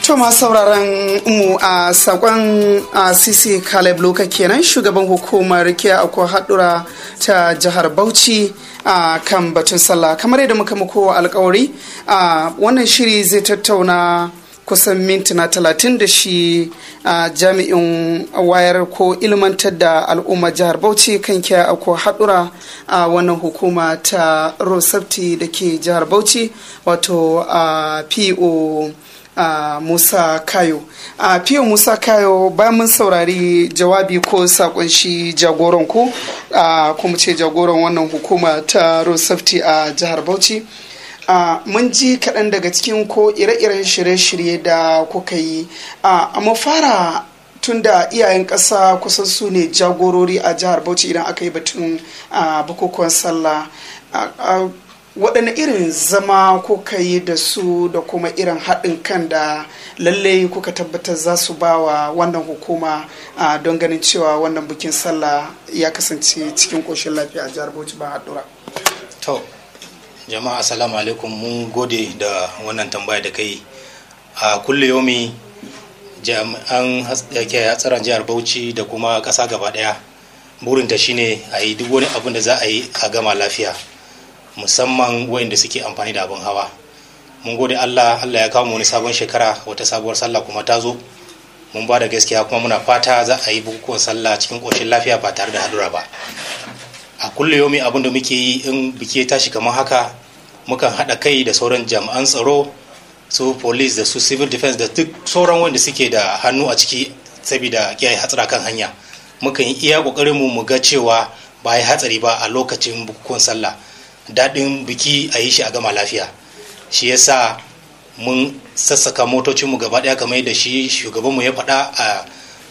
To masu sauraron mu a sakon a Sisi Caleb Luka kenan shugaban hukumar kiya akwai haɗura ta jihar Bauchi a kan batun sallah kamar yadda muka muku alkawari a wannan shiri zai tattauna kusan mintuna talatin da shi a jami'in wayar ko ilmantar da al'ummar jihar bauchi kan kiya akwai haɗura a wannan hukuma ta rosafti da ke jihar bauchi wato a po Uh, Musa Kayo. A uh, Fiyo Musa Kayo bayan mun saurari jawabi ko sakon shi jagoran ku uh, kuma ce jagoran wannan hukuma ta road safety a jihar Bauchi. mun ji kaɗan daga cikin ko ire-iren shirye-shirye da kuka yi. a fara tun da iyayen ƙasa kusan su ne jagorori a jihar Bauchi idan aka yi batun bukukuwan sallah. waɗanne irin zama kuka yi da su da kuma irin haɗin kan da lalle kuka tabbatar za su ba wa wannan hukuma don ganin cewa wannan bikin sallah ya kasance cikin ƙoshin lafiya a jihar bauchi ba haɗura. to jama'a assalamu alaikum mun gode da wannan tambaya da kai a kulle yomi jami'an hatsarin jihar bauchi da kuma ƙasa gaba ɗaya burinta shine a yi duk wani abin da za a yi a gama lafiya musamman wayanda suke amfani da abin hawa mun gode allah allah ya kawo mu wani sabon shekara wata sabuwar sallah kuma ta zo mun ba da gaskiya kuma muna fata za a yi bukukuwan sallah cikin ƙoshin lafiya ba tare da hadura ba a kulle yomi abin da muke yi in biki ya tashi kamar haka mukan haɗa kai da sauran jami'an tsaro su police da su civil defense da duk sauran wanda suke da hannu a ciki saboda kiyaye hatsara kan hanya mukan yi iya ƙoƙarin mu mu ga cewa ba ya hatsari ba a lokacin bukukuwan sallah daɗin biki a yi shi a gama lafiya shi yasa mun sassaka motocinmu gaba ɗaya kamar yadda shi shugabanmu ya faɗa a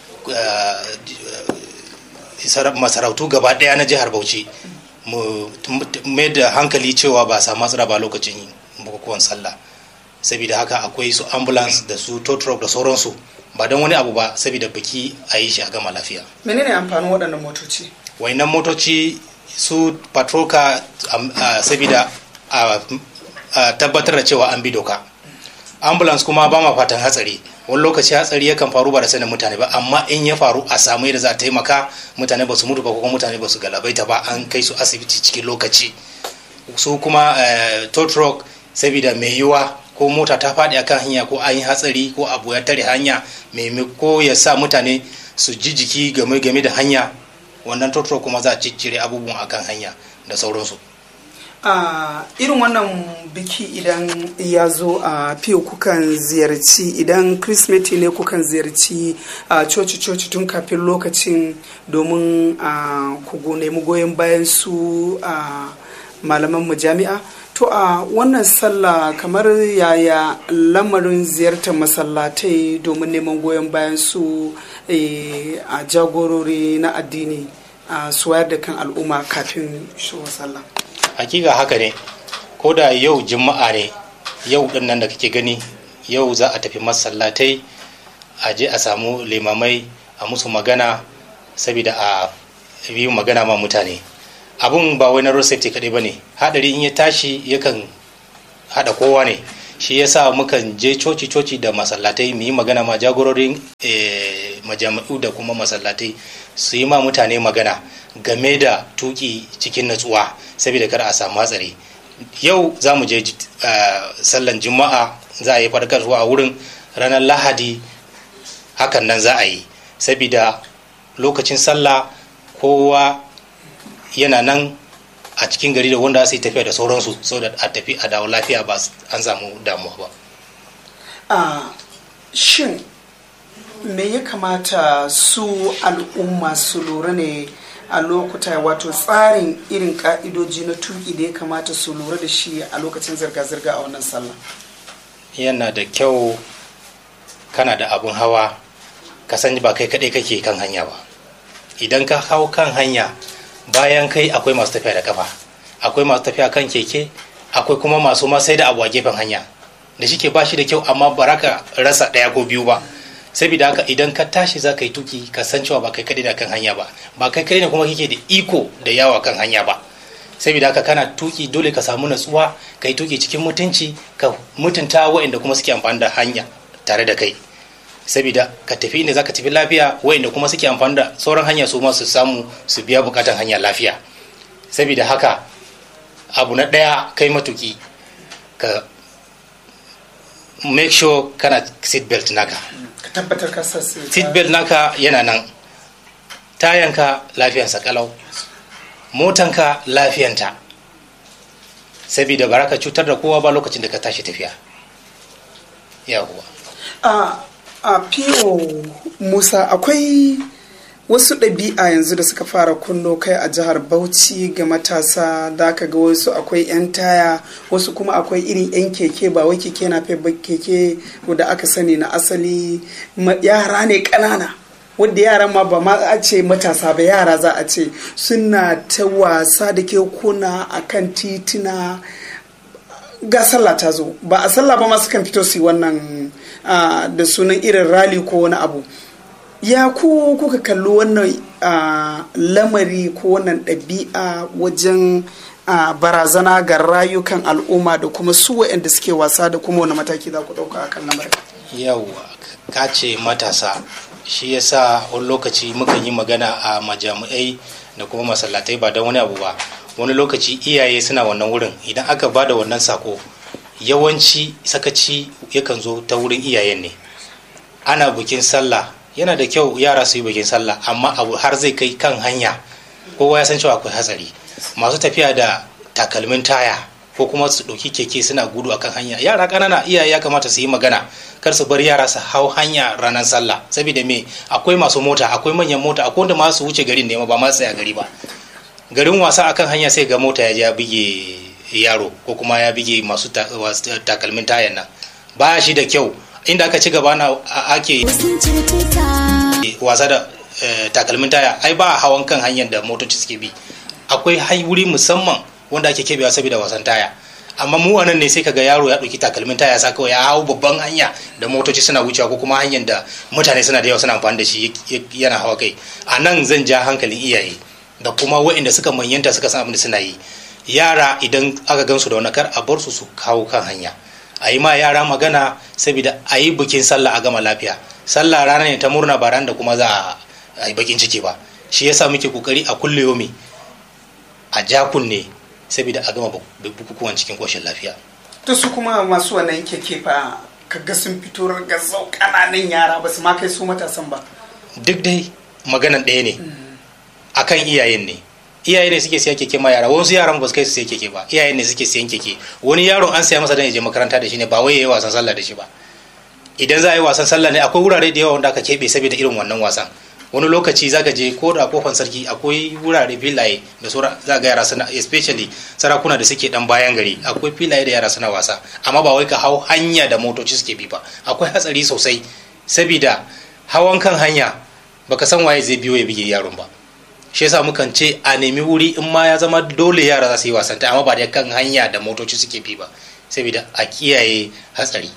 masarautu gaba ɗaya na jihar bauchi mu mai da hankali cewa ba samu matsala ba lokacin bukukuwan sallah saboda haka akwai su ambulance da su tow truck da sauransu ba don wani abu ba saboda biki a yi shi a gama lafiya menene amfanin waɗannan motoci wainan motoci su patroka uh, saboda a tabbatar da cewa an bi doka ambulance kuma ba ma fatan hatsari wani lokaci hatsari yakan faru ba da sanin mutane ba amma in ya faru a samu yadda za a taimaka mutane ba su mutu ba kuma mutane ba su galabaita ba an kai su asibiti cikin lokaci su kuma uh, tow truck saboda mai yiwa ko mota ta faɗi akan hanya ko an yi hatsari ko abu ya tare hanya ko ya sa mutane su ji jiki game game da hanya wannan totoro kuma za a ciccire abubuwan akan hanya da sauransu a irin wannan biki idan ya zo a fiye kukan ziyarci idan kirismeti ne kukan ziyarci a coci-coci tun kafin lokacin domin a ku nemi goyon bayan su a malaman mu jami'a to a wannan sallah kamar yaya lamarin ziyartar masallatai domin neman goyon bayan su a jagorori na addini a suwayar da kan al'umma kafin shirin sallah hakika haka ne ko da yau juma'a ne yau din nan da kake gani yau za a tafi masallatai a je a samu limamai a musu magana saboda a yi magana ma mutane abun ba wai na road safety kaɗai ba ne haɗari in ya tashi yakan haɗa kowa ne shi yasa mukan je coci-coci da masallatai mu yi magana ma jagororin majami'u da kuma masallatai su yi ma mutane magana game da tuki cikin natsuwa saboda kar a samu hatsari yau za mu je sallan juma'a za a yi farkarwa a wurin ranar lahadi hakan nan za a yi saboda lokacin sallah kowa yana nan a cikin gari da wanda su yi tafiya da sauransu so da a tafi a dawo lafiya ba an samu damuwa ba a shin me ya kamata su al'umma su lura ne a lokuta wato tsarin irin ka'idoji na tuki da ya kamata su lura da shi a lokacin zirga-zirga a wannan sallah yana da kyau kana da abun hawa ka sani ba kai kaɗai kake kan hanya ba idan ka hau kan hanya bayan kai akwai masu tafiya da kafa akwai masu tafiya kan keke akwai kuma masu ma sai da abu a gefen hanya da shi ke ba shi da kyau amma ba ka rasa ɗaya ko biyu ba saboda haka idan ka tashi za ka yi tuki ka san cewa ba kai kadai da kan hanya ba ba kai kadai ne kuma kake da iko da yawa kan hanya ba saboda haka kana tuki dole ka samu natsuwa ka yi tuki cikin mutunci ka mutunta waɗanda kuma suke amfani da hanya tare da kai saboda ka tafi inda zaka tafi lafiya wayanda kuma suke amfani da sauran hanya su ma su samu su biya bukatan hanya lafiya saboda haka abu na ɗaya kai matuki ka make sure kana seat belt naka ka tabbatar ka sa seat belt naka yana nan tayanka lafiyansa kalau motanka lafiyanta saboda ba ka cutar da kowa ba lokacin da ka tashi tafiya yawwa a a fiyo musa akwai wasu ɗabi'a yanzu da suka fara kunno kai a jihar bauchi ga matasa da aka ga wasu akwai 'yan taya wasu kuma akwai irin 'yan keke ba wai keke na keke da aka sani na asali yara ne ƙanana wadda yaran ma ba ma a ce matasa ba yara za a ce suna ta wasa da kekuna a kan tituna ga sallah ta zo ba a sallah ba ma sukan fito su yi wannan da sunan irin rali ko wani abu ya ku kuka kalli wannan lamari ko wannan ɗabi'a wajen barazana ga rayukan al'umma da kuma su waɗanda suke wasa da kuma wani mataki za ku ɗauka akan lamarin yawwa ka ce matasa shi yasa wani lokaci mukan yi magana a majami'ai da kuma masallatai ba don wani abu ba wani lokaci iyaye suna wannan wurin idan aka ba da wannan sako yawanci sakaci yakan zo ta wurin iyayen ne ana bikin sallah yana da kyau yara su yi bikin sallah amma abu har zai kai kan hanya kowa ya san cewa akwai hatsari masu tafiya da takalmin taya ko kuma su ɗauki keke suna gudu akan hanya yara ƙanana iyaye ya kamata su yi magana kar su bar yara su hau hanya ranar sallah saboda me akwai masu mota akwai manyan mota akwai wanda ma su wuce garin ne ba ma tsaya gari ba garin wasa akan hanya sai ga mota ya je ya bige yaro ko kuma ya bige masu takalmin tayan nan ba shi da kyau inda aka ci gaba na ake wasa da takalmin taya ai ba hawan kan hanyar da motoci suke bi akwai wuri musamman wanda ake kebewa saboda wasan taya amma mu anan ne sai kaga yaro ya ɗauki takalmin taya sa kawai ya hau babban hanya da motoci suna wucewa ko kuma hanyar da mutane suna da yawa suna amfani da shi yana hawa kai a nan zan ja hankalin iyaye da kuma waɗanda suka manyanta suka san abin da suna yi yara idan aka gansu da wani kar a bar su su kawo kan hanya a yi ma yara magana saboda a yi bikin sallah a gama lafiya sallah rana ne ta murna ba ran da kuma za a yi bakin ciki ba shi yasa muke kokari a kulle yomi a ja kunne saboda a gama bukukuwan cikin koshin lafiya to su kuma masu wannan keke fa kaga sun fito gazzau kananan yara ba su ma kai su matasan ba duk dai maganan ɗaya ne akan iyayen ne iyaye ne suke siya keke ma yara wasu yaran ba su kai su siya keke ba iyaye ne suke siyan keke wani yaron an siya masa dan ya je makaranta da shi ne ba wai yayi wasan sallah da shi ba idan za a yi wasan sallah ne akwai wurare da yawa wanda aka keɓe saboda irin wannan wasan wani lokaci zaka je ko da kofan sarki akwai wurare filaye da sura za ga yara suna especially sarakuna da suke dan bayan gari akwai filaye da yara suna wasa amma ba wai ka hau hanya da motoci suke bi ba akwai hatsari sosai saboda hawan kan hanya baka san waye zai biyo ya bige yaron ba shi yasa mukan ce a nemi wuri in ma ya zama dole yara za su yi wasanta amma ba da kan hanya da motoci suke bi ba saboda a kiyaye hatsari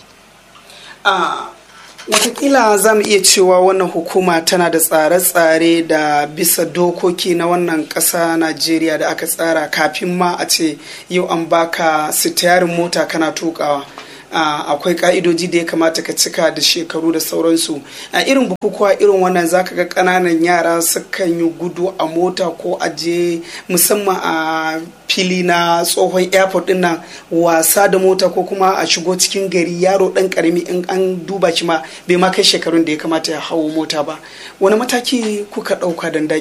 a watakila za mu iya cewa wannan hukuma tana da tsare-tsare da bisa dokoki na wannan ƙasa najeriya da aka tsara kafin ma a ce yau an baka sitiyarin mota kana tukawa akwai ka'idoji da ya kamata ka cika da shekaru da sauransu a irin bukukuwa irin wannan zaka ga ƙananan yara sukan yi gudu a mota ko a je musamman a fili na tsohon airport din nan wasa da mota ko kuma a shigo cikin gari yaro dan karami in an duba shi ma bai ma kai shekarun da ya kamata ya hawo mota ba wani mataki kuka ɗauka don